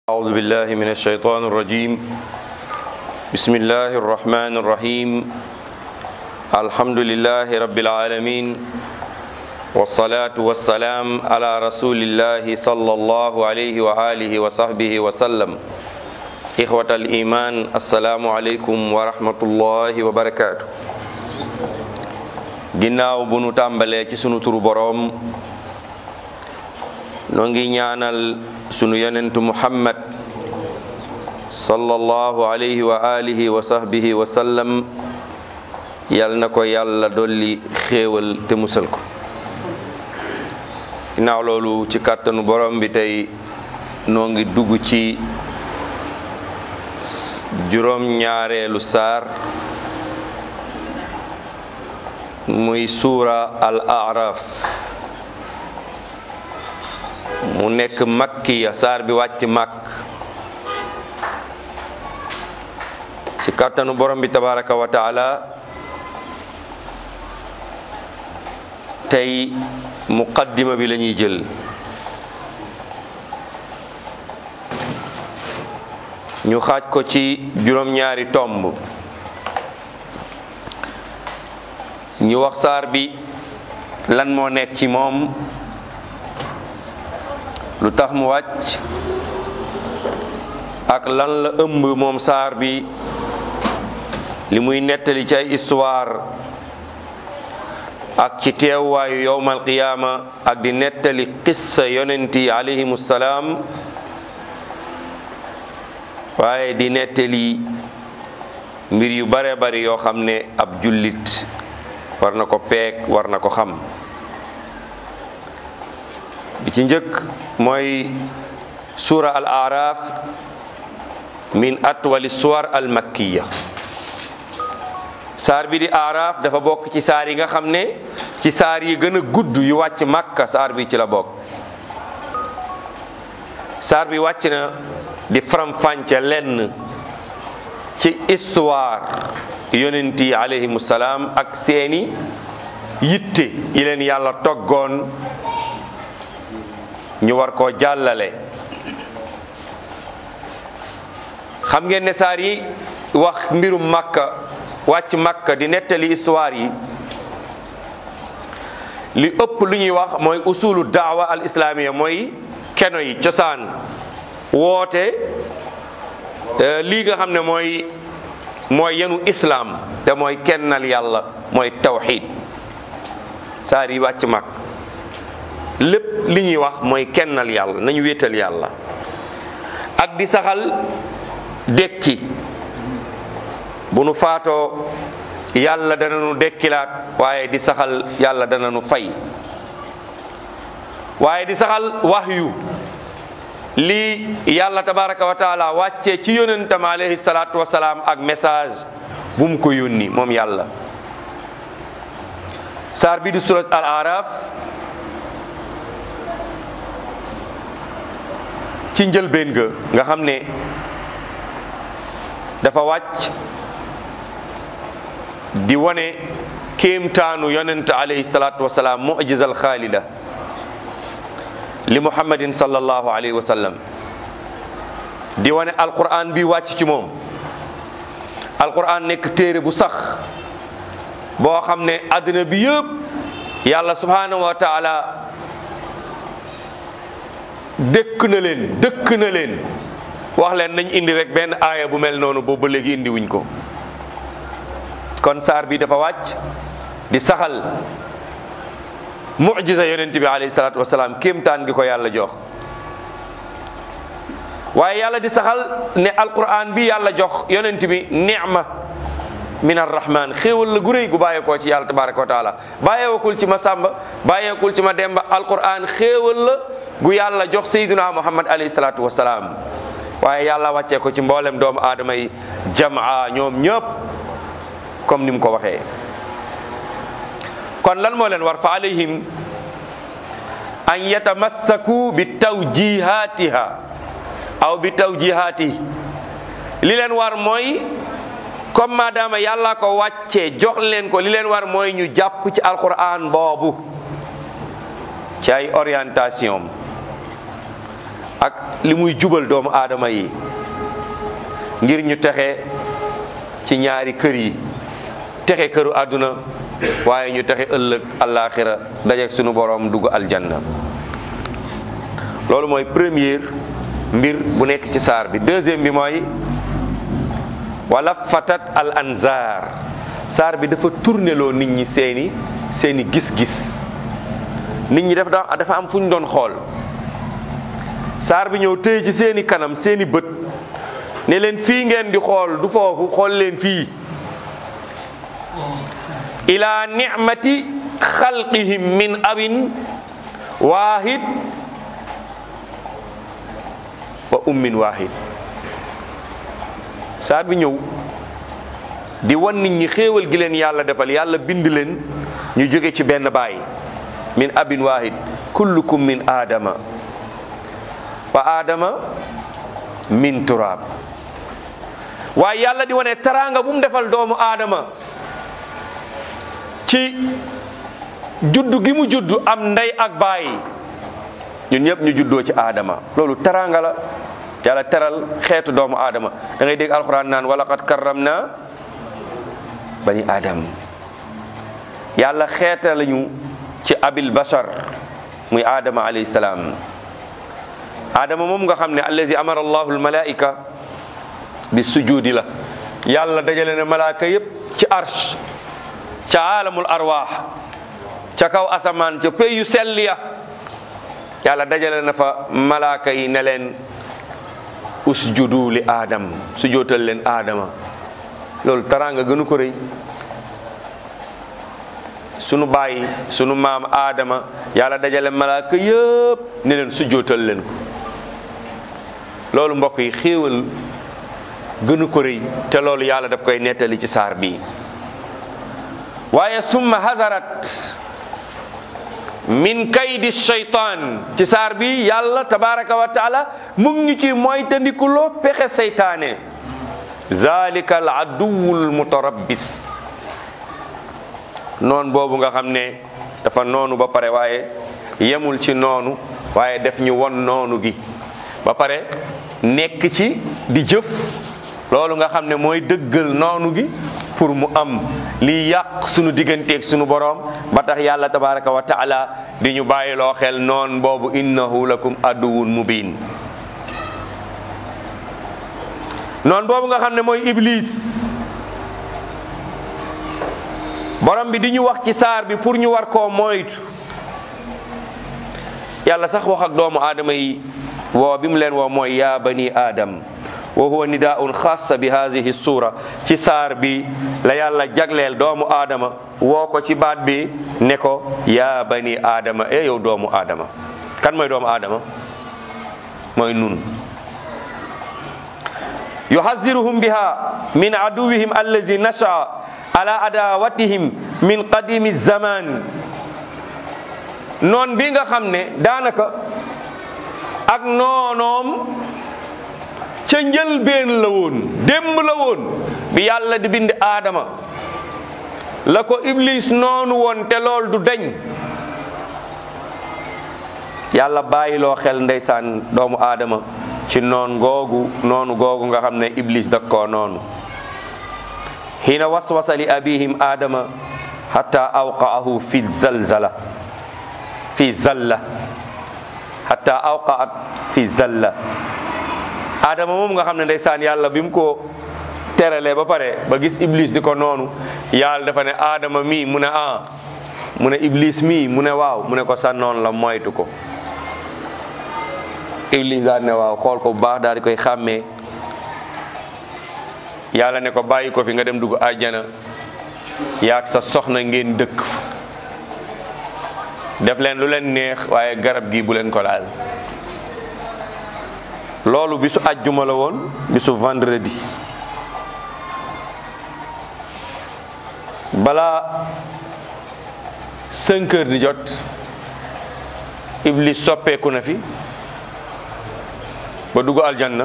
أعوذ بالله من الشيطان الرجيم بسم الله الرحمن الرحيم الحمد لله رب العالمين والصلاة والسلام على رسول الله صلى الله عليه وآله وصحبه وسلم إخوة الإيمان السلام عليكم ورحمة الله وبركاته ginnaaw bu nu tàmbalee ci sunu turu boroom noo ngi ñaanal sunu yonentu muhammad sallallahu alayhi wa alihi wa sahbihi wa sallam yal na ko yàlla dolli xéewal te musal ko ginnaaw loolu ci kàttanu borom bi tey noo ngi dugg ci juróom ñaareelu saar muy suura al araf mu nekk makkiya saar bi wàcc màkk ci kàttanu borom bi tabaraka wa taala tey muqaddima bi la ñuy jël ñu xaaj ko ci juróom-ñaari tomb ñu wax saar bi lan moo nekk ci moom lu tax mu wàcc ak lan la ëmb moom saar bi li muy nettali ci ay histoire ak ci teewwaayu yowmal qiyaama ak di nettali qissa yonent yi alayhimu salaam waaye di nettali mbir yu bare bari yoo xam ne ab jullit war na ko peeg war na ko xam bi ci njëkk mooy suura al araf min atwali suwar al makkiya saar bi di araf dafa bokk ci saar yi nga xam ne ci saar yi gën a gudd yu wàcc makka saar bi ci la bokk saar bi wàcc na di faram-fànce lenn ci histoire yonent yi alayhimu salaam ak seeni yitte yi leen yàlla toggoon ñu war koo jàllale xam ngeen ne saar yi wax mbirum makka wàcc makka di nettali histoire yi li ëpp lu ñuy wax mooy usulu daawa al islamiya mooy keno yi cosaan woote lii nga xam ne mooy mooy yenu islaam te mooy kennal yàlla mooy tawxid saar yi wàcc mag lépp li ñuy wax mooy kennal yàlla nañu wéetal yàlla ak di saxal dekki bu nu faatoo yàlla dana nu dekkilaat waaye di saxal yàlla dana nu fay waaye di saxal wahyu lii yàlla tabaraka wa taala wàccee ci yonentam alayhi salaatu wasalaam ak message bu mu ko yónni moom yàlla saar bi di surat al araf ci njëlbeen ga nga xam ne dafa wàcc di wane kéemtaanu yonent alayhi salaatu wasalaam mujizal xaalida li muhammadin sallallahu alayhi wa sallam di wane alquran bi wàcc ci moom alquran nekk téere bu sax boo xam ne àddina bi yëpp yàlla subhanahu wa taala dëkk na leen dëkk na leen wax leen nañ indi rek benn aaya bu mel noonu boobu ba léegi indi wuñ ko kon saar bi dafa wàcc di saxal mujiza yonent bi alayhi salaatu wasalaam kéemtaan gi ko yàlla jox waaye yàlla di saxal ne alquran bi yàlla jox yonent bi nicma min arrahman xéewal la gu réy gu bàyyeekoo ci yàlla tabaraka wa taala bàyyeekul ci ma sàmba bàyyeekul ci ma demba alquran xéewal la gu yàlla jox sayduna muhammad alayhi salaatu wasalaam waaye yàlla wàccee ko ci mboolem doomu aadama yi jamaa ñoom ñëpp comme ni mu ko waxee kon lan moo leen war fa alayhim an yatamassaku bi tawjihatiha aw bi tawjihati li leen war mooy comme maadaama yàlla ko wàccee jox leen ko li leen war mooy ñu jàpp ci alquran boobu ci ay orientation ak li muy jubal doomu aadama yi ngir ñu texe ci ñaari kër yi texe këru àdduna waaye ñu texe ëllëg àllaaxira dajeek sunu boroom dugg aljanna loolu mooy première mbir bu nekk ci saar bi deuxième bi mooy wala fatat al anzar saar bi dafa tourneloo nit ñi seeni seeni gis-gis nit ñi dafa dafa am fu ñu doon xool saar bi ñëw tëye ci seeni kanam seeni bët ne leen fii ngeen di xool du foofu xool leen fii ila nicmati xalqihim min abin waahid wa ummin waahid saar bi ñëw di wan nit ñi xéewal gi leen yàlla defal yàlla bind leen ñu jóge ci benn baay min abin waahid kullukum min aadama wa aadama min turaab waaye yàlla di wane teraanga bu mu defal doomu aadama ci juddu gi mu juddu am ndey ak baay ñun ñëpp ñu juddoo ci aadama loolu teraanga la yàlla teral xeetu doomu aadama da ngay dégg alxuraan naan walaqad karram na bani aadam yàlla xeeta lañu ci abil bashar muy aadama alayhi salaam aadama moom nga xam ne allazi amara allahu almalaika bi sujudi la yàlla dajale na malaaka yépp ci arsh ca aalamul arwaax ca kaw asamaan ca pey yu sell ya yàlla dajale na fa malaaka yi ne leen usjudu li aadam sujootal leen aadama loolu taraanga gënu ko rëy sunu baay sunu maam aadama yàlla dajale malaaka yëpp ne leen sujootal leen ko loolu mbokk yi xéewal gënu ko rëy te loolu yàlla daf koy nettali ci saar bi waaye summa hazarat min kaydi shaytaan ci saar bi yàlla tabaraka wa taala mu ngi ci mooy tandikuloo pexe seytaane zalika al aduwul mutarabbis noon boobu nga xam ne dafa noonu ba pare waaye yemul ci noonu waaye def ñu won noonu gi ba pare nekk ci di jëf loolu nga xam ne mooy dëggal noonu gi pour mu am liy yàq sunu digganteeg sunu boroom ba tax yàlla tabaraka wa taala di ñu bàyyiloo xel noon boobu innahu lakum aduwun mubin noon boobu nga xam ne mooy iblis borom bi di ñu wax ci saar bi pour ñu war koo moytu yàlla sax wax ak doomu aadama yi woo bi mu leen woo mooy yaa bani aadam wa huwa nidaun xaasa bi hadihi suura ci saar bi la yàlla jagleel doomu aadama woo ko ci baat bi ne ko yaa bani aadama e yow doomu aadama kan mooy doomu aadama mooy nun yuhaziruhum biha min aduwihim alladi nashaa ala adawatihim min qadimi zaman noon bi nga xam ne daanaka ak noonoom ca njëlbeen la woon démb la woon bi yàlla di bind aadama la ko iblis noonu woon te lool du deñ yàlla bàyyiloo xel ndeysaan doomu aadama ci noon googu noonu googu nga xam ne iblis dak koo noonu xiina waswasa li abihim aadama hatta awqaahu fi zalzala fi zalla hatta awqaat fi zalla aadama moom nga xam ne ndeysaan yàlla bi mu ko teralee ba pare ba gis iblis di ko noonu yàlla dafa ne aadama mii mu ne ah mu ne iblis mii mu ne waaw mu ne ko sa noonu la moytu ko iblis daal ne waaw xool ko bu baax daal di koy xàmmee yàlla ne ko bàyyi ko fi nga dem dugg àjjana yaag sa soxna ngeen dëkk def leen lu leen neex waaye garab gi bu leen ko laal loolu bisu àjjuma la woon bisu vendredi balaa cinq heures di jot iblis soppeeku na fi ba dugg aljanna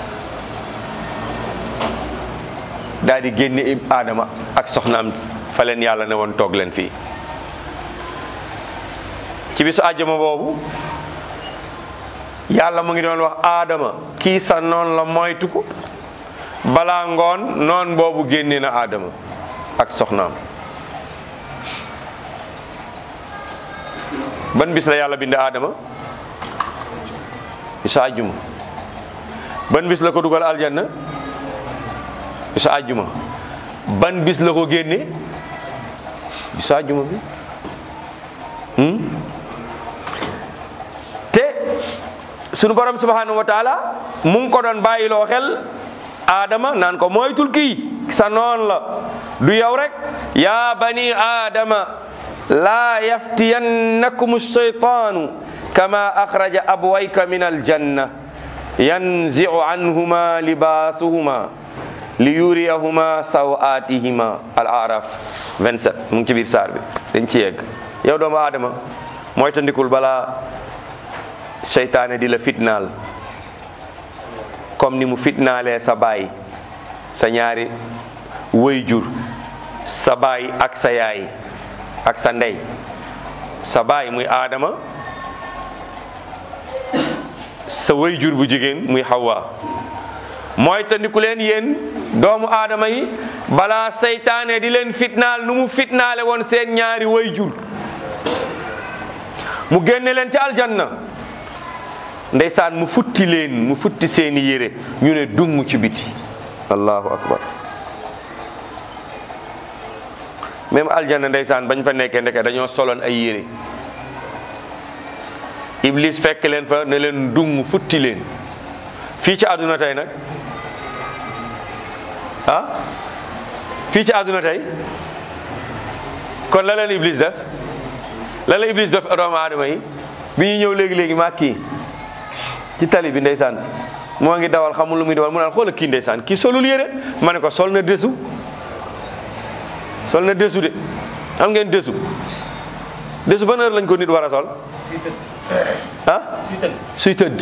daal di génne ib aadama ak soxnaam fa leen yàlla ne woon toog leen fii ci bisu àjjuma boobu yàlla mu ngi doon wax aadama kii sa noon la moytu ko balaa ngoon noon boobu génne na aadama ak soxnaam ban bis la yàlla bind aadama bisa àjjuma ban bis la ko dugal aljanna bisa àjjuma ban bis la ko génne bisa àjjuma bi hmm? te sunu borom subhanahu wa taala mu ngi ko doon bàyyiloo xel aadama naan ko moytul kii sa noon la du yow rek yaa bani aadama laa yaftiyannakum shaytaanu kama axraja abwayka min aljanna yanziu anhuma libaasuhuma liyuriyahuma sawaatihima al araf 27 mu ngi ci biir saar bi dañ ci yegg yow doomu aadama moytandikul balaa seytaane di la fitnaal comme ni mu fitnaalee sa baay sa ñaari wayjur sa baay ak sa yaay ak sa ndey sa baay muy aadama sa wayjur bu jigéen muy Hawa mooy tandiku leen yéen doomu aadama yi balaa seytaane di leen fitnaal nu mu fitnaale woon seen ñaari wayjur mu génne leen ci aljanna ndeysaan mu futti leen mu futti seeni yére ñu ne dung ci biti allahu akbar même aljanna ndeysaan bañ fa nekkee ndeke dañoo soloon ay yére iblis fekk leen fa ne leen dung futti leen fii ci àdduna tey nag ah fii ci àdduna tey kon la leen iblis def la leen iblis def doomu aadama yi bi ñuy ñëw léegi-léegi maa kii ci tali bi ndeysaan moo ngi dawal xamul lu muy dawal mu naan xoola kii ndeysaan kii solul yére ma ne ko sol na desu sol na desu de am ngeen desu desu ban heure lañ ko nit war a sol ah suy tëdd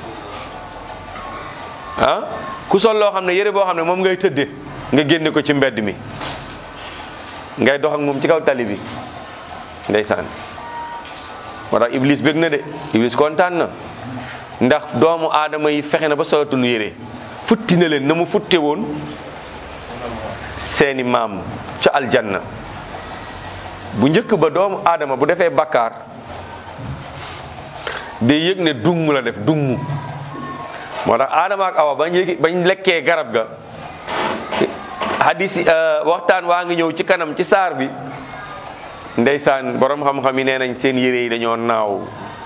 ah ku sol loo xam ne yére boo xam ne moom ngay tëdde nga génne ko ci mbedd mi ngay dox ak moom ci kaw tali bi ndeysaan moo tax iblis bég na de iblis kontaan na ndax doomu aadama yi fexe na ba solatul yére futti na leen na mu futte woon seeni maam ca aljanna bu njëkk ba doomu aadama bu defee bakkaar day yëg ne dung la def dung moo tax aadama ak awa bañ yëgi bañ lekkee garab ga hadis waxtaan waa ngi ñëw ci kanam ci saar bi ndeysaan borom xam-xam yi nee nañ seen yére yi dañoo naaw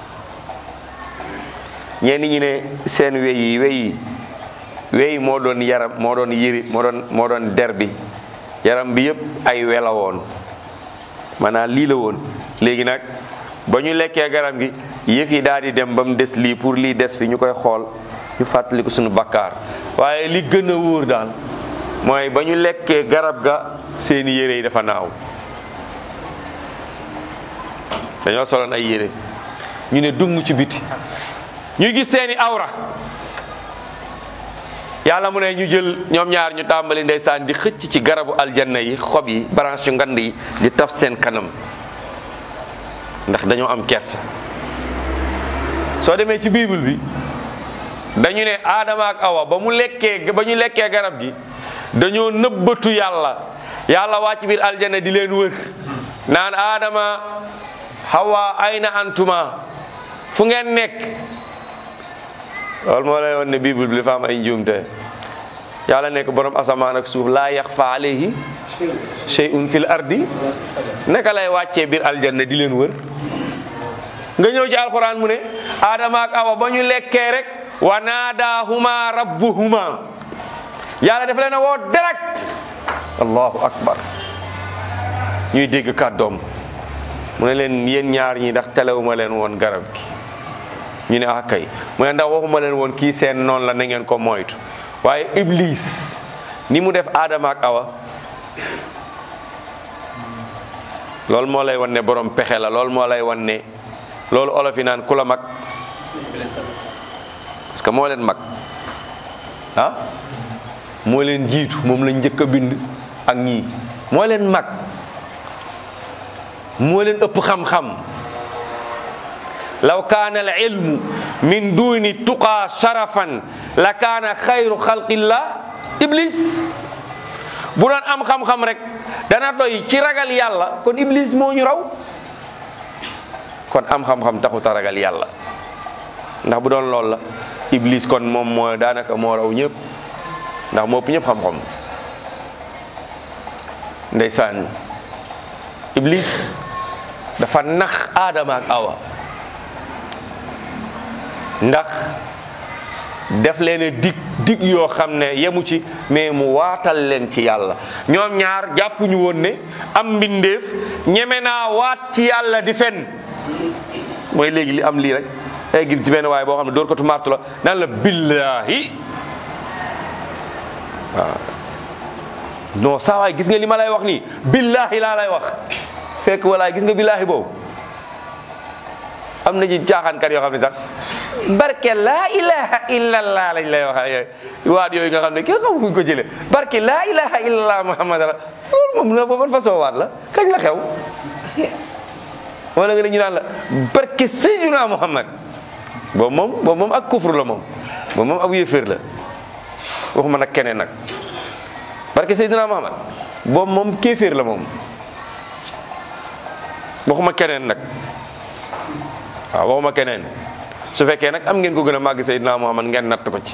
ñenn ñi ne seen wey yi wey yi wey moo doon yaram moo doon yëri moo doon moo doon der bi yaram bi yëpp ay wela woon maanaam lii la woon léegi nag ba ñu lekkee garab gi yëf yi daal di dem ba mu des lii pour lii des fi ñu koy xool ñu fàttali ko suñu bakkaar waaye li gën a wóor daal mooy ba ñu lekkee garab ga seeni yére yi dafa naaw dañoo soloon ay yére ñu ne dung ci biti ñuy gis seeni awra yàlla mu ne ñu jël ñoom ñaar ñu tàmbali ndeysaan di xëcc ci garabu aljanna yi xob yi branche yu ngand yi di taf seen kanam ndax dañoo am kersa soo demee ci bible bi dañu ne aadama ak awa ba mu lekkee ba ñu lekkee garab gi dañoo nëbbatu yàlla yàlla wàcc biir aljanna di leen wër naan aadama hawa ayna antuma fu ngeen nekk loolu moo lay won ne bible bi dafa am ay njuumte yàlla nekk borom asamaan ak suuf laa yaxfa alayhi shay'un fil ardi naka lay wàccee biir aljanna di leen wër nga ñëw ci alquran mu ne adama ak awa ba ñu lekkee rek wa naadahuma rabbuhuma yàlla daf leen a woo direct allahu akbar ñuy dégg kàddoom mu ne leen yéen ñaar ñi ndax telewuma leen woon garab gi ñu ne ah kay mu ne ndax waxuma leen woon kii seen noonu la na ngeen ko moytu waaye iblis ni mu def aadama ak awa loolu moo lay wan ne borom pexe la loolu moo lay wan ne loolu olof yi naan ku la mag parce que moo leen mag ah moo leen jiitu moom lañ njëkk a bind ak ñii moo leen mag moo leen ëpp xam-xam law kaana al ilmu min duni tuqaa sharafan la kaana xayru xalqillah iblis bu doon am xam-xam rek dana doy ci ragal yàlla kon iblis moo ñu raw kon am xam-xam taxut a ragal yàlla ndax bu doon loolu la iblis kon moom moo daanaka moo raw ñëpp ndax moo ëpp ñëpp xam-xam ndeysaan iblis dafa nax aadama ak awa ndax def leen a dig dig yoo xam ne yemu ci mais mu waatal leen ci yàlla ñoom ñaar jàppuñu woon ne am mbindeef ñeme naa waat ci yàlla di fen mooy léegi li am lii rek ay gis ci benn waaye boo xam ne dóor ko tu martu la naan la billaahi waaw non saa waay gis nga li ma lay wax nii billaahi laa lay wax fekk walaay gis nga billaahi boobu am na ci caaxaankat yoo xam ne sax barke laa ilaha illallah lañ lay wax yooyu waat yooyu nga xam ne kenn xamu fu ñu ko jëlee barke laa ilaha illallah muhammad la loolu moom la boobu façon waat la kañ la xew wala nga ne ñu naan la barke sayyidina muhammad boobu moom boobu moom ak kufru la moom boobu moom ab yéeféer la waxuma nag keneen nag barke sayyidina muhammad boobu moom kéeféer la moom waxuma keneen nag waaw waxuma keneen su fekkee nag am ngeen ko gën a màgg Seydina Muhammad ngeen natt ko ci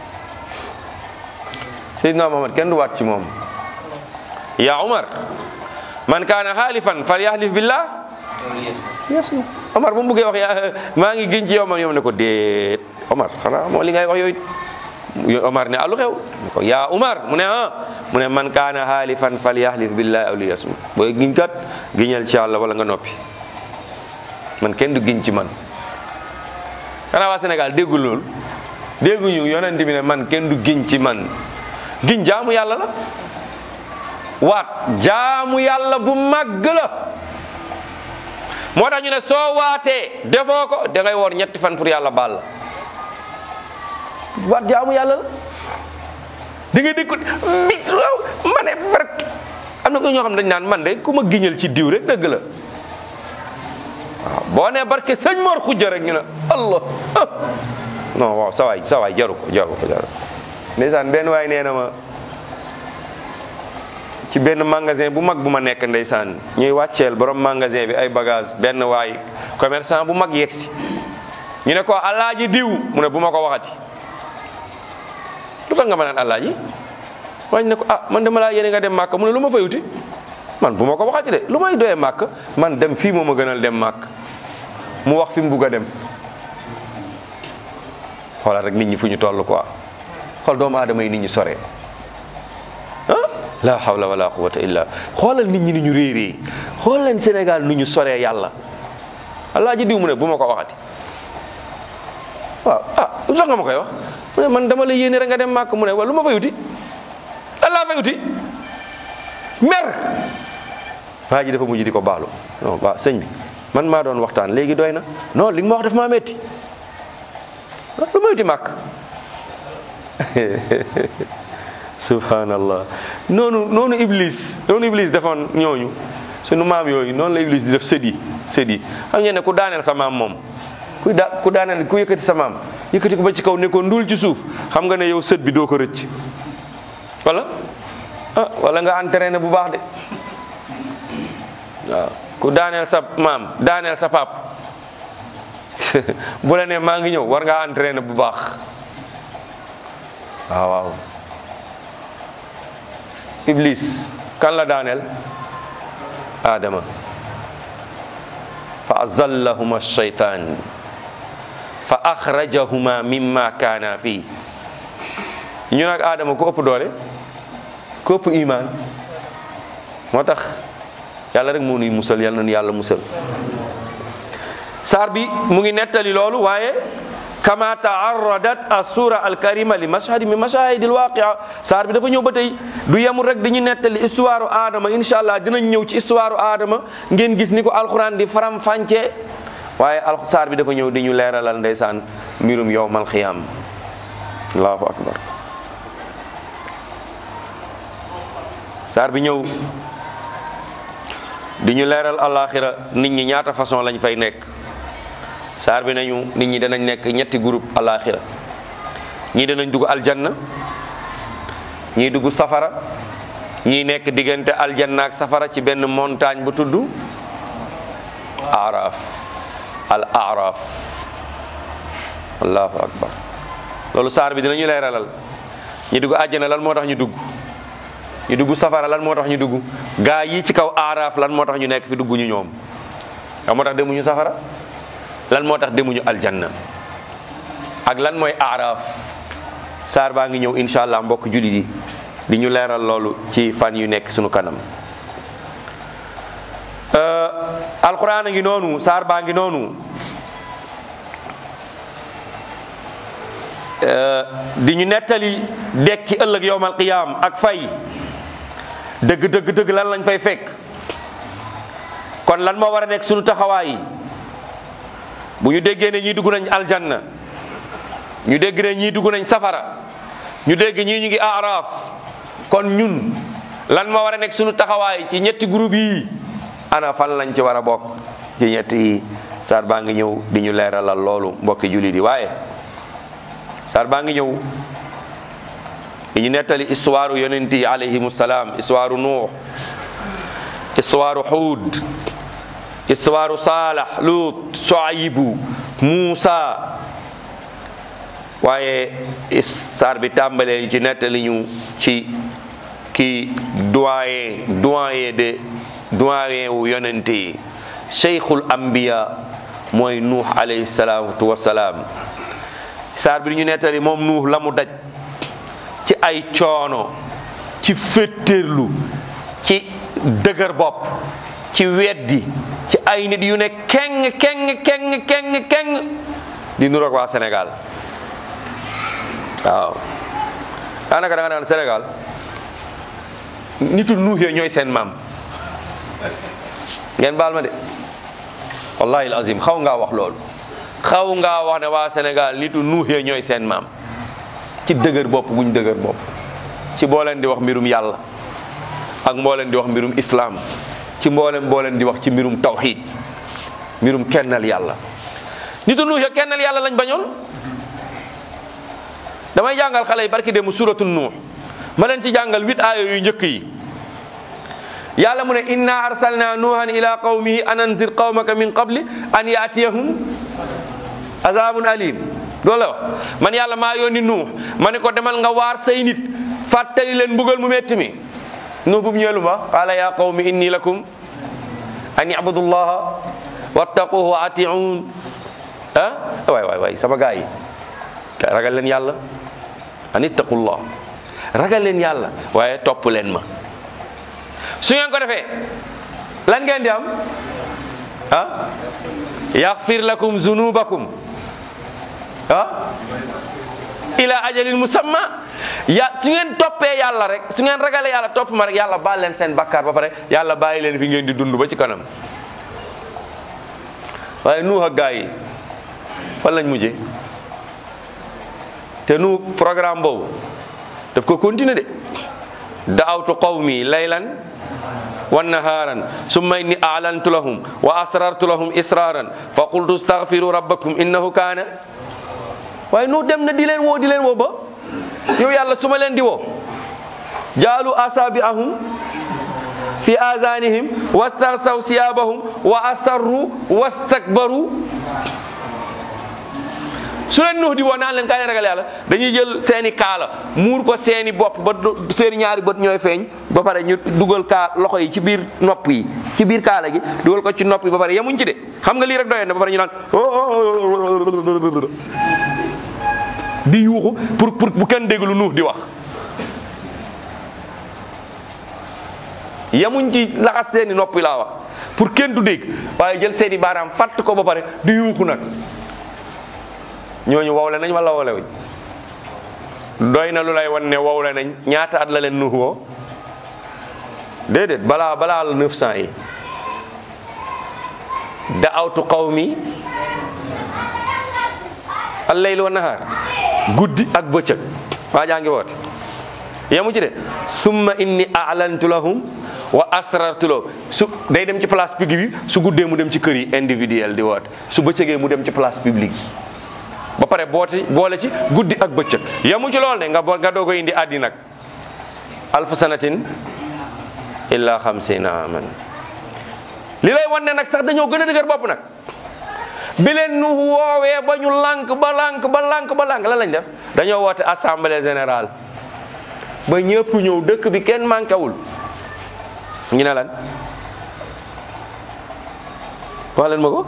Seydina Muhammad kenn du waat ci moom ya Umar man kaana xaalifan fal yahlif billah yes Omar bu mu buggee wax yaa maa ngi gën ci yow man yow ne ko déet Omar xanaa moo li ngay wax yooyu Omar ne alu xew ne ko yaa Umar mu ne ah mu ne man kaana xaalifan fal yahlif billah aw li yasmut booy giñ kat giñal ci yàlla wala nga noppi man kenn du giñ ci man xanaa waa Sénégal déggul loolu dégguñu yonent bi ne man kenn du giñ ci man giñ jaamu yàlla la waat jaamu yàlla bu màgg la moo tax ñu ne soo waatee defoo ko da ngay woor ñetti fan pour yàlla baal la waat jaamu yàlla la di nga dégg ko bis ma ne barke am na ko ñoo xam ne dañ naan man de ku ma giñal ci diw rek dëgg la waaw boo nee barke sëñ Mor xujja rek ñu ne allah ah non waaw sawaay sawaay jaru ko jaru ko jaru ko ndeysaan benn waay nee na ma ci benn magasin bu mag bu ma nekk ndeysaan ñuy wàcceel borom magasin bi ay bagage benn waay commerçant bu mag yegsi ñu ne ko alaaji diw mu ne bu ma ko waxati lu tax nga ma naan alaaji wañ ne ko ah man dama laa yéene nga dem màkk mu ne lu ma fayuti man bu ma ko waxati de lu may doyee màkk man dem fii moo ma gënal dem màkk mu wax fi mu bugg a dem xoolal rek nit ñi fu ñu toll quoi xool doomu aadama yi nit ñi sore ah la hawla wala quwwata illa xoolal nit ñi ni ñu réeree xool leen Sénégal nu ñu soree yàlla alaaji diw mu ne bu ma ko waxati waaw ah lu tax nga ma koy wax mu ne man dama la yéene rek nga dem màkk mu ne wa lu ma fay uti lan laa fay uti mer waa ji dafa mujj di ko baalu non ba sëñ bi man maa doon waxtaan léegi doy na non li nga ma wax daf maa metti lu ma uti màkk subhanallah noonu noonu iblis noonu iblis defoon ñooñu sunu maam yooyu noonu la iblis di def sët yi sët yi xam ngeen ne ku daaneel sa maam moom ku da ku daaneel ku yëkkati sa maam yëkkati ko ba ci kaw ne ko ndul ci suuf xam nga ne yow sët bi doo ko rëcc wala ah wala nga entraîné bu baax de waaw ku daaneel sa maam daaneel sa pap bu la ne maa ngi ñëw war ngaa entraîné bu baax waaw waaw iblis kan la daaneel adama fa azallahuma shaytan fa akhrajahuma mimma kaana fii ñu nag adama ku ëpp doole ku ëpp iman moo tax yàlla rek moo nuy musal yàlla nañu yàlla musal saar bi mu ngi nettali loolu waaye kama taarradat assura alkarima li mashhadi min mashahidi alwaqia saar bi dafa ñëw ba tey du yemul rek dañu nettali histoire Adama incha allah dinañ ñëw ci histoire Adama ngeen gis ni ko alquran di faram fàncee waaye al saar bi dafa ñëw di ñu leeralal ndeysaan mbirum yowmal xiyaam allahu akbar saar bi ñëw di ñu leeral alaxira nit ñi ñaata façon lañ fay nekk saar bi nañu nit ñi danañ nekk ñetti groupe alaxira ñii danañ dugg aljanna ñii dugg safara ñii nekk diggante aljanna ak safara ci benn montagne bu tudd araf al araf allahu akbar loolu saar bi dinañu leeralal ñi dugg àjjana lan moo tax ñu dugg ñu dugg safara lan moo tax ñu dugg gaa yi ci kaw araf lan moo tax ñu nekk fi dugg ñu ñoom lan moo tax demuñu safara lan moo tax demuñu aljanna ak lan mooy araf saar baa ngi ñëw incha allah mbokk jullit yi di ñu leeral loolu ci fan yu nekk sunu kanam alquran a ngi noonu saar baa ngi noonu di ñu nettali dekki ëllëg yowmal qiyaam ak fay dëgg dëgg dëgg lan lañ fay fekk kon lan moo war a nekk sunu taxawaay bu ñu déggee ne ñii dugg nañ aljanna ñu dégg ne ñii dugg nañ safara ñu dégg ñii ñu ngi aaraaf kon ñun lan moo war a nekk sunu taxawaay ci ñetti groupe yi ana fan lañ ci war a bokk ci ñetti yi saar baa ngi ñëw di ñu leeralal loolu mbokki jullit yi waaye saar baa ngi ñëw di ñu nettali histoire yonent yi alayhimu salaam histoire nuux histoire xuud histoire saalax luut soayibu muusa waaye saar bi tàmbalee ci nettali ñu ci ki doyen doyen de doyen wu yonente yi cheikhul ambiya mooy nuux alayhi salaatu wasalaam saar bi ñu nettali moom nuux la mu daj ci ay coono ci féttéerlu ci dëgër bopp ci weddi ci ay nit yu ne keng keng keng keng keng di nuroog waa Sénégal waaw daanaka da nga naan Sénégal nitu nuux yooyu ñooy seen maam ngeen baal ma de wallahi azim xaw ngaa wax loolu xaw ngaa wax ne waa Sénégal nitu nuux yooyu ñooy seen maam ci dëgër bopp guñ dëgër bopp ci boo leen di wax mbirum yàlla ak mboo leen di wax mbirum islam ci mboolem boo leen di wax ci mbirum tawxid mbirum kennal yàlla nitu nuux ya kennal yàlla lañ bañoon damay jàngal xale yi barki dem suratu nuux ma leen ci jàngal huit aaya yu njëkk yi yàlla mu ne inna arsalna nuuhan ila qawmihi an anzir qawmaka min qabli an yaatiyahum azabun alim loolu la wax man yàlla maa yónni nuux ma ne ko demal nga waar say nit fàttali leen mbugal mu metti mi nuux bu mu ñëwee lu ma qaala ya qawmi inni lakum an ibudu llaha wattaquhu wa atiun ah waay waay waay sama gaa yi ragal leen yàlla an ittaqullah ragal leen yàlla waaye topp leen ma su ngeen ko defee lan ngeen di am ah yaxfir lakum zunubakum ah ila ajalin musamma ya su ngeen toppee yàlla rek su ngeen ragalee yàlla topp ma rek yàlla baal leen seen bakkaar ba pare yàlla bàyyi leen fi ngeen di dund ba ci kanam waaye nuux ak gaa yi fan lañ mujje te nu programme boobu daf ko continuer de da'awtu qawmi laylan wa naharan summa inni a'lantu lahum wa asrartu lahum israran fa qultu astaghfiru rabbakum innahu kana waaye nu dem na di leen woo di leen woo ba yow yàlla su ma leen di woo jaalu asabi'ahum fi azanihim wastarsaw siyabahum wa asarru wastakbaru su leen nuux di woo naan leen kaay leen ragal yàlla dañuy jël seeni kaala muur ko seeni bopp ba seeni ñaari bët ñooy feeñ ba pare ñu dugal kaa loxo yi ci biir nopp yi ci biir kaala gi dugal ko ci nopp yi ba pare yemuñ ci de xam nga lii rek doyoon na ba pare ñu naan di yuuxu pour pour bu kenn dégg lu nuux di wax yemuñ ci laxas seeni nopp yi laa wax pour kenn du dégg waaye jël seeni baaraam fàtt ko ba pare di yuuxu nag ñooñu wowle nañ wala wowle wuñ doy na lu lay wan ne wowle nañ ñaata at la leen nuux woo déedéet balaa balaa la neuf cent yi da'awtu qawmi al-layl wa nahaar guddi ak bëccëg waa jaa ngi woote yemu ci de summa inni a'lantu lahum wa asrartulo su day dem ci place publique bi su guddee mu dem ci kër yi individuel di woote su bëccëgee mu dem ci place publique yi ba pare boote boole ci guddi ak bëccëg yamu ci lool ne nga bo nga doog a indi addi nag alfu sanatin illa xamsina aman li lay wan ne nag sax dañoo gën a dëgër bopp nag bi leen nu woowee ba ñu lànk ba lànk ba lànk ba lànk lan lañ def dañoo woote assemblée générale ba ñëpp ñëw dëkk bi kenn manquéwul ñu ne lan wax leen ma ko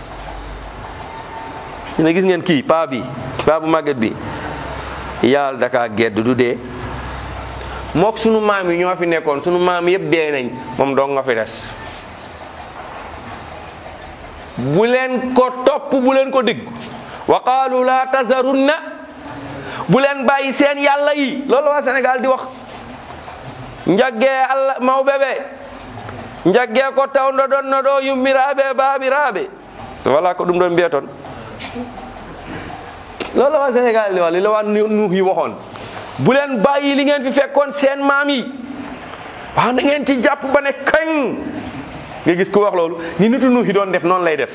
ñu ne gis ngeen kii paa bi paa bu màgget bi yàlla daka gedd du dee mook sunu maam yi ñoo fi nekkoon sunu maam yëpp dee nañ moom dong nga fi des bu leen ko topp bu leen ko dégg wa qaalu la tazarunna bu leen bàyyi seen yàlla yi loolu waa Sénégal di wax njaggee allah maw bébé njaggee ko tawndo ɗon no ɗo yummiraɓe babiraɓe wala ko ɗum ɗon mbiya toon loolu waa Sénégal di wax li la waa nuux yi waxoon bu leen bàyyi li ngeen fi fekkoon seen maam yi wax na ngeen ci jàpp ba ne kañ nga gis ku wax loolu ni nitu nuux yi doon def noonu lay def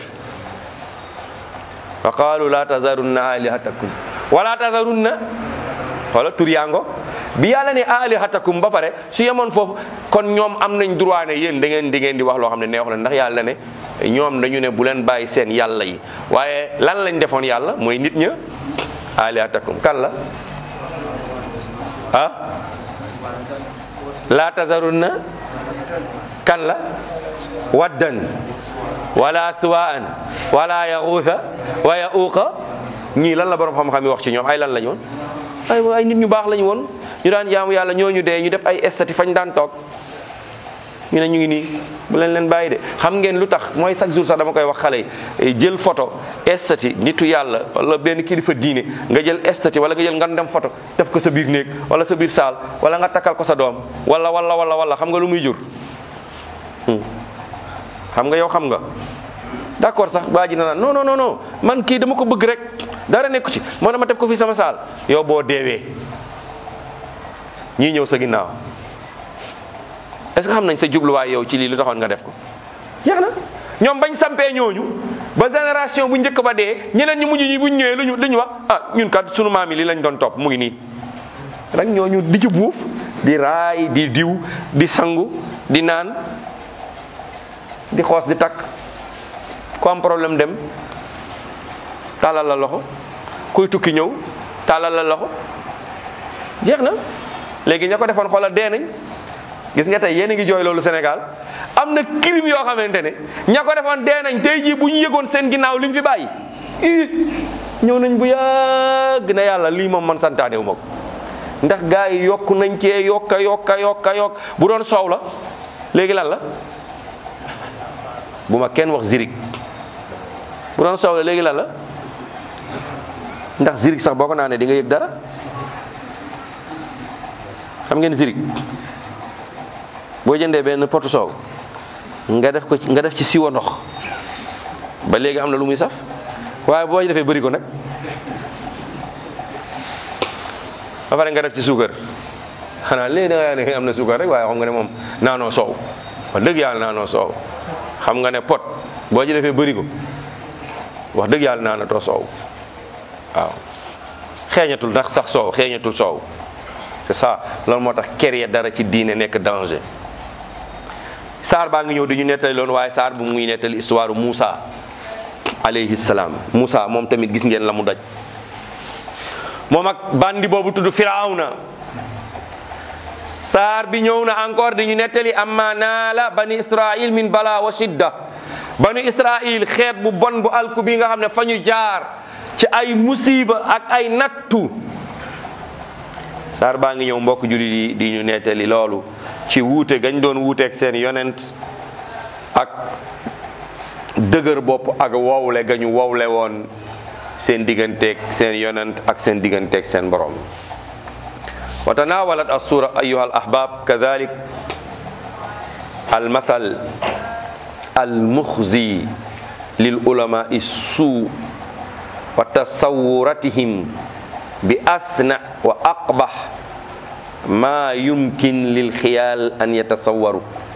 wa qaalu la tazarunna alihatakum wala tazarunna wala tur yaango bi yàlla ne alihatakum ba pare su yemoon foofu kon ñoom am nañ droit ne yéen da ngeen di ngeen di wax loo xam ne neexu leen ndax yàlla ne ñoom dañu ne bu leen bàyyi seen yàlla yi waaye lan lañ defoon yàlla mooy nit ña alihatakum kan la ah la tazarunna kan la waddan wala suwaan wala yaxuusa wa yauuqa ñii lan la borom xam-xam yi wax ci ñoom ay lan lañ woon ay ay nit ñu baax lañ woon ñu daan jaamu yàlla ñooñu dee ñu def ay estati fañ daan toog ñu ne ñu ngi nii bu leen leen bàyyi de xam ngeen lu tax mooy chaque jour sax dama koy wax xale yi jël photo estati nitu yàlla wala benn kilifa diine nga jël estati wala nga jël nga dem photo def ko sa biir néeg wala sa biir saal wala nga takkal ko sa doom wala wala wala wala xam nga lu muy jur xam nga yow xam nga d'accord sax waa ji na naan non non non non man kii dama ko bëgg rek dara nekku ci moo dama def ko fii sama saal yow boo deewee ñii ñëw sa ginnaaw est-ce que xam nañ sa jubluwaay yow ci lii lu taxoon nga def ko jeex na ñoom bañ sampee ñooñu ba génération bu njëkk ba dee ñeneen ñi mujj ñi buñ ñëwee luñu lu ñu wax ah ñun kat sunu maam yi li lañ doon topp mu ngi nii rek ñooñu di ci buuf di raay di diw di sangu di naan di xoos di takk ku am problème dem tàllal la loxo kuy tukki ñëw tàllal la loxo jeex na léegi ña ko defoon xoolal dee nañ gis nga tey yéen a ngi jooy loolu Sénégal am na crime yoo xamante ne ña ko defoon dee nañ tey jii bu ñu yëgoon seen ginnaaw li mu fi bàyyi ii ñëw nañ bu yàgg na yàlla lii moom man santaane wu ma ko ndax gars yi yokk nañ cee yokka yokka yokka yokk bu doon soow la léegi lan la bu ma kenn wax zirik bu doon soow la léegi lan la ndax zirik sax boo ko naanee di nga yëg dara xam ngeen zirik boo jëndee benn potu soow nga def ko nga def ci siwo ndox ba léegi am na lu muy saf waaye boo defee bëri ko nag ba pare nga def ci suukar xanaa léegi da nga ne am na suukar rek waaye xam nga ne moom naanoo soow wax dëgg yàlla naanoo soow xam nga ne pot boo ci defee bëri ko wax dëgg yàlla naanatoo soow waaw xeeñatul ndax sax soow xeeñatul soow c'est ça loolu moo tax créer dara ci diine nekk danger saar baa ngi ñëw di ñu nettali loon waaye saar bu muy nettali histoire Moussa alayhi salaam Moussa moom tamit gis ngeen la mu daj moom ak bandi boobu tudd Firawna saar bi ñëw na encore di ñu nettali amma naala bani Israil min bala wa shidda bani Israil xeet bu bon bu alku bi nga xam ne fa ñu jaar ci ay musiba ak ay nattu saar baa ngi ñëw mbokk jullit yi di ñu nettali loolu ci wuute gañ doon wuuteeg seen yonent ak dëgër bopp ak wowle gañu wowle woon seen digganteeg seen yonent ak seen digganteeg seen borom wa tanawalat assura ayuha al ahbab kadalik al masal al muxzi lil ulama suu wa tasawuratihim bi asna wa aqbah ma yumkin lil xiyaal an yatasawwaru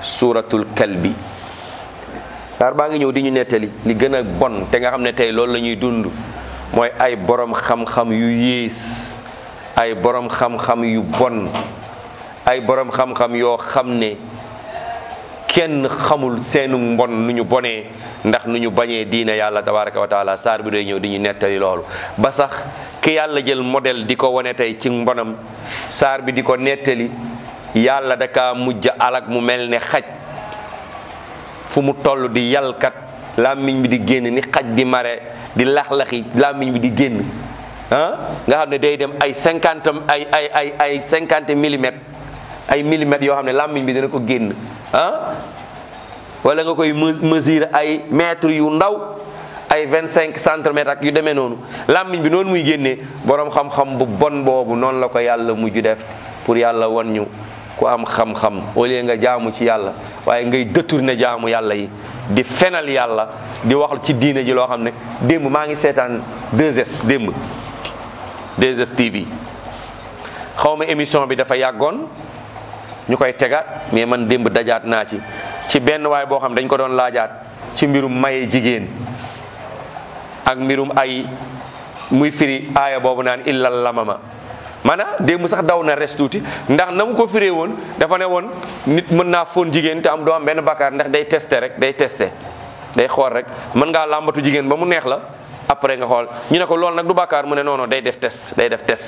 suuratul kalbi saar baa ngi ñëw di ñu nettali li gën a bon te nga xam ne tey loolu la ñuy dund mooy ay borom xam-xam yu yées ay borom xam-xam yu bon ay borom xam-xam yoo xam ne kenn xamul seenu mbon nu ñu bonee ndax nu ñu bañee diine yàlla tabaraka wa taala saar bi day ñëw di ñu nettali loolu ba sax ki yàlla jël modèle di ko wane tey ci mbonam saar bi di ko nettali yàlla daka mujj alak mu mel ne xaj fu mu toll di yalkat làmmiñ bi di génn ni xaj di mare di lax-laxi làmmiñ bi di génn ah nga xam ne day dem ay cinquante ay ay ay ay cinquante millimètres ay millimètres yoo xam ne làmmiñ bi dina ko génn ah wala nga koy mesure ay mètres yu ndaw ay vingt cinq centimètres ak yu demee noonu làmmiñ bi noonu muy génnee boroom xam-xam bu bon boobu noonu la ko yàlla mujj def pour yàlla wan ñu ku am xam-xam au lieu nga jaamu ci yàlla waaye ngay détourné jaamu yàlla yi di fenal yàlla di wax ci diine ji loo xam ne démb maa ngi seetaan 2S démb 2S TV xaw ma émission bi dafa yàggoon ñu koy tegaat mais man démb dajaat naa ci ci benn waay boo xam dañ ko doon laajaat ci mbirum maye jigéen ak mbirum ay muy firi aaya boobu naan illal lamama maanaam démb sax daw na res tuuti ndax na mu ko firee woon dafa ne woon nit mën naa fóon jigéen te am doo am benn bakkaar ndax day testé rek day testé day xool rek mën ngaa làmbatu jigéen ba mu neex la après nga xool ñu ne ko loolu nag du bakkaar mu ne non non day def test day def test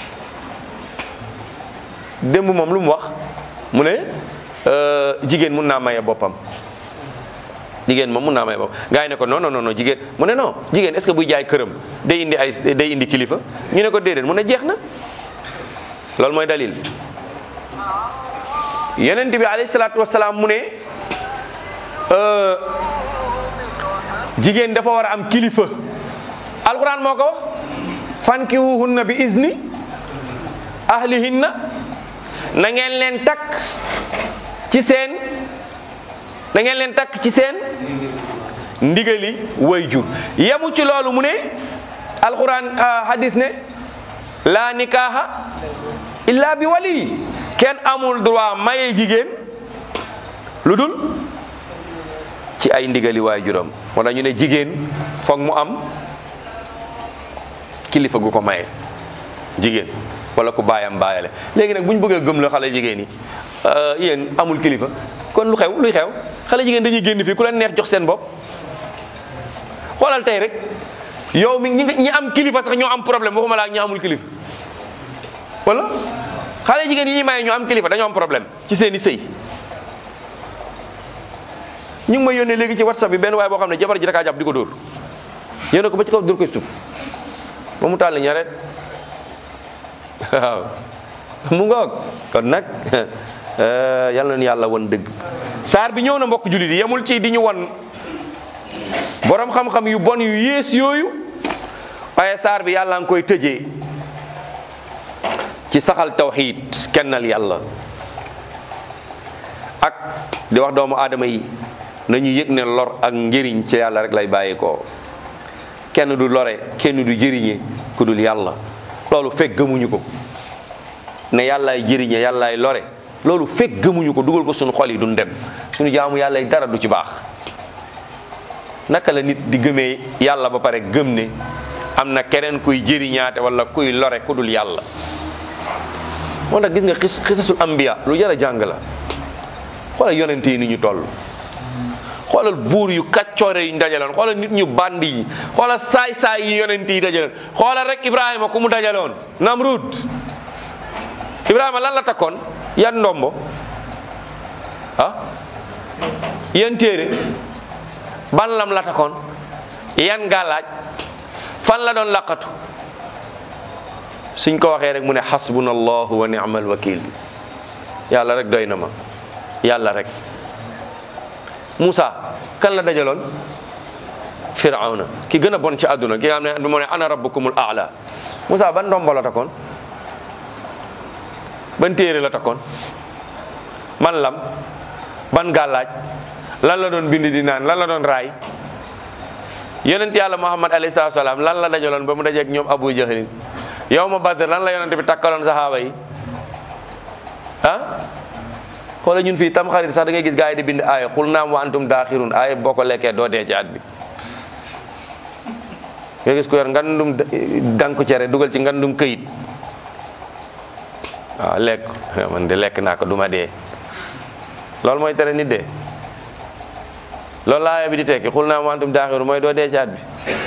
démb moom lu mu wax mu ne jigéen mun naa maye boppam jigéen moom mun naa maye boppam gars yi ne ko non non non jigéen mu ne non jigéen est ce que buy jaay këram day indi ay day indi kilifa ñu ne ko déedéet mu ne jeex na loolu mooy dalil yonent bi alayhi salaatu wasalaam mu ne jigéen dafa war a am kilifa alquran moo ko wax fankihuhunna bi izni ahlihinna na ngeen leen takk ci seen na ngeen leen takk ci seen ndigali wayjur yemu ci loolu mu ne alquran hadis ne la nikaha illa bi wali kenn amul droit maye jigéen lu dul ci ay ndigali waajuram wala ñu ne jigéen foog mu am kilifa gu ko maye jigéen wala ku baayam baayale léegi nag bu ñu bëggee gëm la xale jigéen yi yéen amul kilifa kon lu xew luy xew xale jigéen dañuy génn fii ku leen neex jox seen bopp xoolal tey rek yow mi ñi ñi am kilifa sax ñoo am problème waxuma laa ñi amul kilifa wala xale jigéen yi ñuy maye ñoo am kilifa dañoo am problème ci seen i sëy ñu ngi may yónnee léegi ci whatsapp bi benn waaye boo xam ne jabar ji dakaa jàpp di ko dóor yónnee ko ba ci kaw dóor koy suuf ba mu tàll ñaret waaw mu ngoog kon nag yàlla na yàlla won dëgg saar bi ñëw na mbokk jullit yi yemul ci di ñu won borom xam-xam yu bon yu yées yooyu waaye saar bi yàlla nga koy tëjee ci saxal tawxiid kennal yàlla ak di wax doomu aadama yi nañu yëg ne lor ak njëriñ ci yàlla rek lay bàyyeekoo kenn du lore kenn du jëriñe ku dul yàlla loolu fekk gëmuñu ko ne yàllaay jëriñe yàllaay lore loolu fekk gëmuñu ko dugal ko suñu xol yi duñ dem suñu jaamu yàlla dara du ci baax naka la nit di gëmee yàlla ba pare gëm ne am na keneen kuy jëriñaate wala kuy lore ku dul yàlla moo tax gis nga xis xisasul ambiya lu jar a jàng la xoolal yonente yi ni ñu toll xoolal buur yu kaccoore yu ñu dajaloon xoolal nit ñu bandi yi xoolal saay-saay yi yonente yi dajaloon xoolal rek ibrahima ku mu dajaloon namrud ibrahima lan la takkoon yan ndombo ah yan téere ban lam la takkoon yan gàllaaj fan la doon laqatu suñ ko waxee rek mu ne xasbuna allahu wa ni'mal wakil yàlla rek doy na ma yàlla rek Moussa kan la dajaloon Firawna ki gën a bon ci àdduna ki nga xam ne moo ne ana rabbukumul aala Moussa ban ndombo la takkoon ban téere la takkoon man lam ban gàllaaj lan la doon bind di naan lan la doon raay yonent yàlla Muhammad alayhi salaatu salaam lan la dajaloon ba mu dajeeg ñoom Abu Jahlin yow ma Badr lan la yonent bi takkaloon saxaaba yi ah xoola ñun fii tam xarit sax da ngay gis gars yi di bind aaya xul naam wa antum daaxirun aaya boo ko lekkee doo dee ci at bi nga gis ko yor ngandum danku cere dugal ci ngandum këyit waaw lekk man de lekk naa ko duma dee loolu mooy tere nit dee loolu laa bi di tekki xul naa wantum daaxiru mooy doo dee ci at bi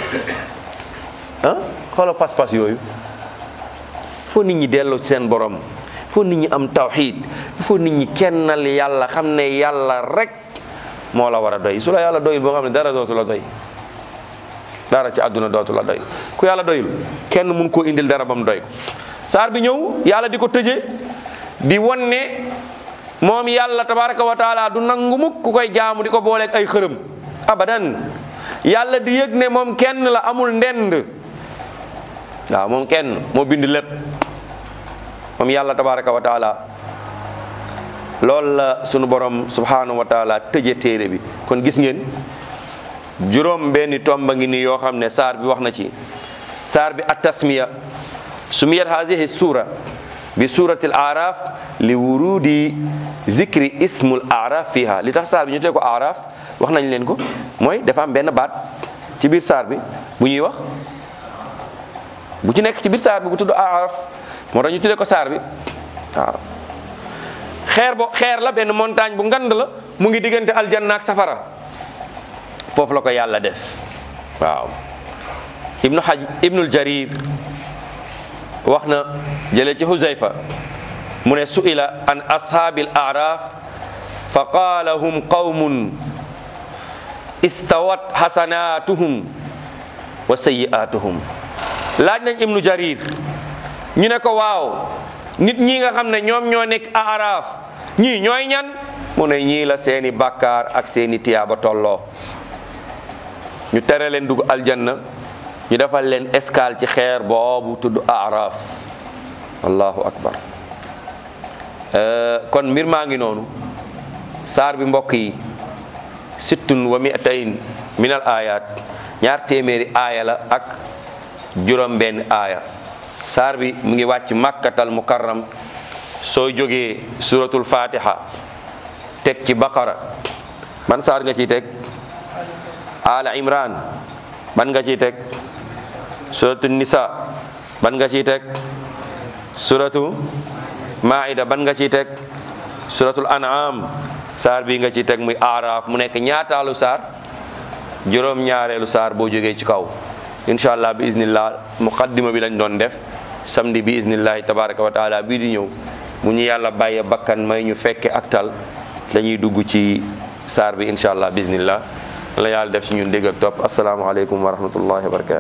ah xoola pas-pas yooyu foo nit ñi delloo ci seen borom foo nit ñi am tawxiid foo nit ñi kennal yàlla xam ne yàlla rek moo la war a doy su la yàlla doyul boo xam ne dara dootu la doy dara ci àdduna dootu la doy ku yàlla doyul kenn mun koo indil dara ba mu doy ko saar bi ñëw yàlla di ko tëje di won ne moom yàlla tabaraka wa taala du nangu mukk ku koy jaamu di ko booleeg ay xërëm abadan yàlla di yëg ne moom kenn la amul ndend waaw moom kenn moo bind lépp moom yàlla tabaraka wa taala loolu la sunu borom subhanahu wa taala tëje téere bi kon gis ngeen juróom benni tomba ngi ni yoo xam ne saar bi wax na ci saar bi at tasmiya sumiyat hadihi sura bi surati al araf li wurudi zikri ismul araf fiha li tax saar bi ñu tee ko araf wax nañ leen ko mooy dafa am benn baat ci biir saar bi bu ñuy wax bu ci nekk ci biir saar bi bu tudd araf moo tax ñu tuddee ko saar bi waaw xeer bo xeer la benn montagne bu ngand la mu ngi diggante aljanna ak safara foofu la ko yàlla def waaw ibnu haj ibnul jarir wax na jëlee ci huzayfa mu ne su'ila an ashaabil araf fa qaala hum qawmun istawat hasanatuhum wa sayyi'atuhum laaj nañ ibnu jarir ñu ne ko waaw nit ñi nga xam ne ñoom ñoo nekk araf ñii ñooy ñan mu ne ñii la seeni bàkkaar ak seeni tiyaaba tolloo ñu tere leen dugg aljanna ñu defal leen escale ci xeer boobu tudd araf allahu akbar kon mbir maa ngi noonu saar bi mbokk yi sittun wa mi'atayn min al ayat ñaar téeméeri aaya la ak juróom benn aaya saar bi mu ngi wàcc makkatal mukarram soo jógee suratul fatiha teg ci baqara ban saar nga ciy teg ala imran ban nga ciy teg suratu nisa ban nga ciy teg suratu maida ban nga ciy teg suratul an'am saar bi nga ciy teg muy aaraaf mu nekk ñaataalu saar juróom ñaareelu saar boo jógee ci kaw incha allah bi iznillah muqaddima bi lañ doon def samedi bi iznillahi tabaraka wa taala bii di ñëw mu ñu yàlla bàyyee bakkan may ñu fekke ak tal dañuy dugg ci saar bi incha allah bi iznillah la yàlla def ci ñun dégg ak topp asalaamaaleykum wa rahmatullahi wa barakatu